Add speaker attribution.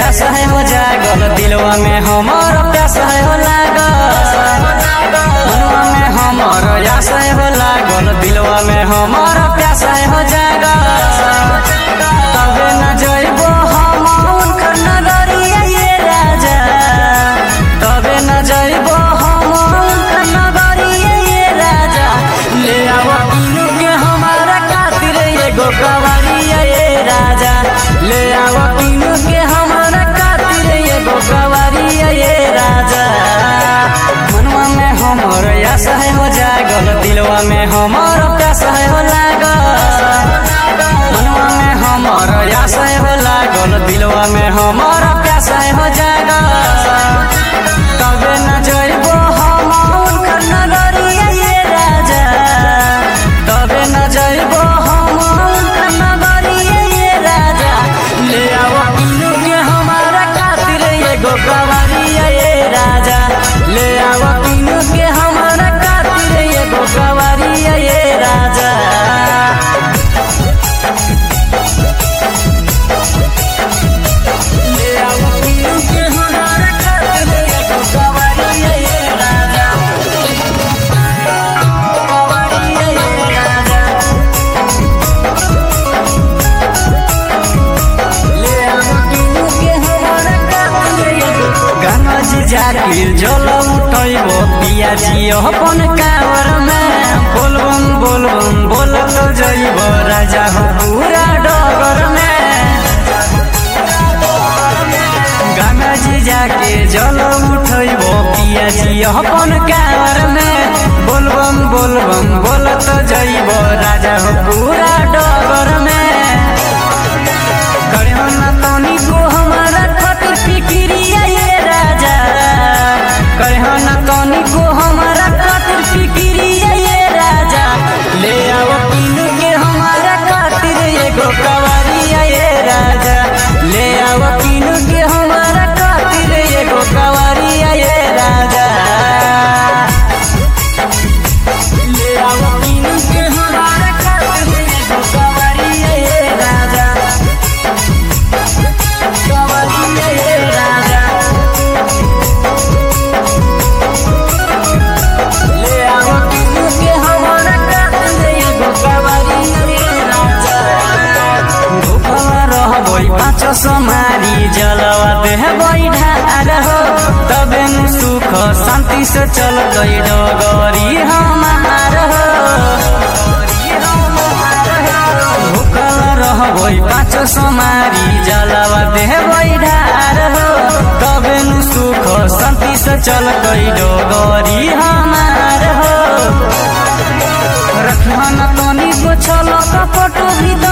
Speaker 1: आस है हो जागल दिलवा में हमर प्यास है हो लागल मनवा में हमर आस है हो लागल दिलवा में हमर प्यास है हो जागल तबे न जइबो हम उनकर नगरिया ये राजा तबे न जइबो हम उनकर नगरिया ये राजा ले आव किनु के हमारा खातिर एगो कवरिया ये राजा ले आव किनु के हमारा खातिर एगो कवरिया ये राजा मनवा में हमर आस है हो जागल दिलवा में हमर प्यास है हो लागल मनवा में हमर आस है हो लागल दिलवा में हमर प्यास है हो जागल तबे न जइबो हम उनकर नगरिया ये राजा तबे न जइबो हम उनकर नगरिया ये राजा ले आओ किनु के हमारा खातिर एगो कवरिया ये राजा ले आओ किनु के हमारा खातिर एगो कवरिया ये राजा ले आओ किनु के हमारा खातिर एगो कवरिया ये राजा कवरिया ये राजा ले आओ किनु के हमारा खातिर एगो गाना जी जाकिर जल उठैबो पियाजी अपन कावर में बोलबम बोलबम बोलत जइबो राजा हो पूरा डगर में गाना जी जाके जल उठैबो पियाजी अपन कावर में बोलबम बोलबम बोलत जइबो राजा हो पूरा डगर में करियो ना तनी को हमारा खातिर फिक्रिया ये राजा करियो ना तनी को हमारा खातिर फिक्रिया ये राजा ले आओ किनु के हमारा खातिर एगो कवरिया ये राजा ले आओ किनु के हमारा खातिर एगो कवरिया ये राजा ले आओ किनु के हमारा खातिर एगो कवरिया ये राजा कवरिया ये राजा ले आओ किनु के हमारा खातिर एगो कवरिया ये राजा भूखला रहबै पाँच समारी जलवा देह बैठार हो तबे नु सुख शान्ति से चलतै डगरी हमार हो भूखला रहबै पाँच समारी जलवा देह बैठार हो तबे नु सुख शान्ति से चलतै डगरी हमार हो रखना तनी गो छल कपट भी